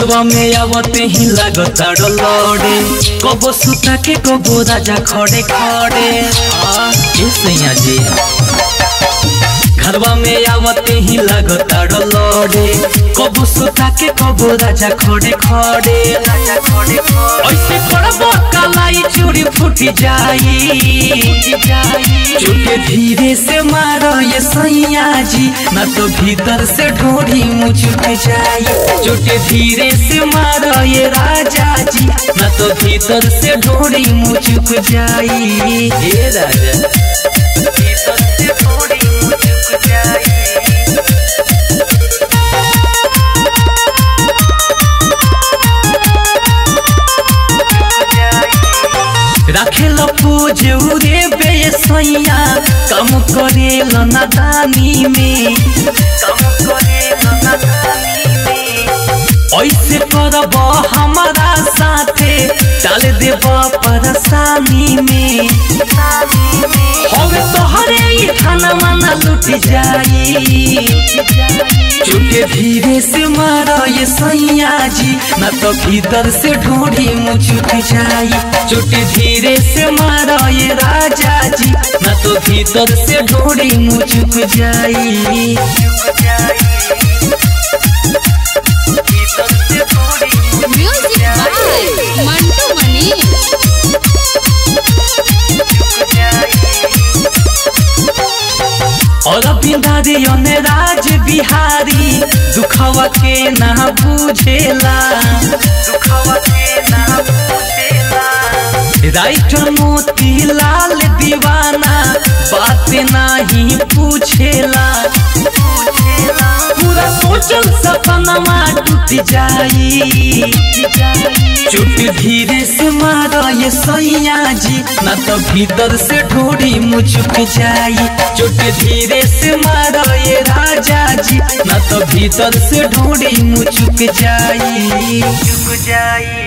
घरवा में आवते ही लागता लड़े कबो सुता के कबो राजा खड़े खड़े आ ए सैया जी घरवा में आवते ही लागता लड़े कबो सुता के कबो राजा खड़े खड़े राजा खड़े ऐसे पड़बो कलाई चूड़ी फूट जाई चुटे धीरे से मारो ये सैया जी ना तो भीतर से ढोड़ी मुचुक जाई चुटे धीरे से मारो ये राजा जी ना तो भीतर से ढोड़ी मुचुक जाई हे राजा भीतर से ढोड़ी मुचुक जाई राखेल पूजे उरे बे सैया कम करे नादानी में कम करे नादानी में ऐसे करब हमारा साथे डाल देब परेशानी में हवे तोहरे ही खाना माना लुट जाई चुटे धीरे से मारो ये सैया जी न तो भीतर से ढूंढी मुचुक जाई चुटे धीरे से मारो ये राजा जी न तो भीतर से ढूंढी मुचुक जाई म्यूजिक बाय मंटू मनी और बिंदारी राज बिहारी दुखवा के ना बुझेला दुखवा के ना बुझेला राइटर मोती लाल दीवाना बात नहीं पूछेला पूरा सोचल सपनमा टूट जाई चुट धीरे से मारो ये सैया जी ना तो भीतर से ढोड़ी मुचुक जाई चुट धीरे से मारो ये राजा जी ना तो भीतर से ढोड़ी मुचुक जाई चुक जाई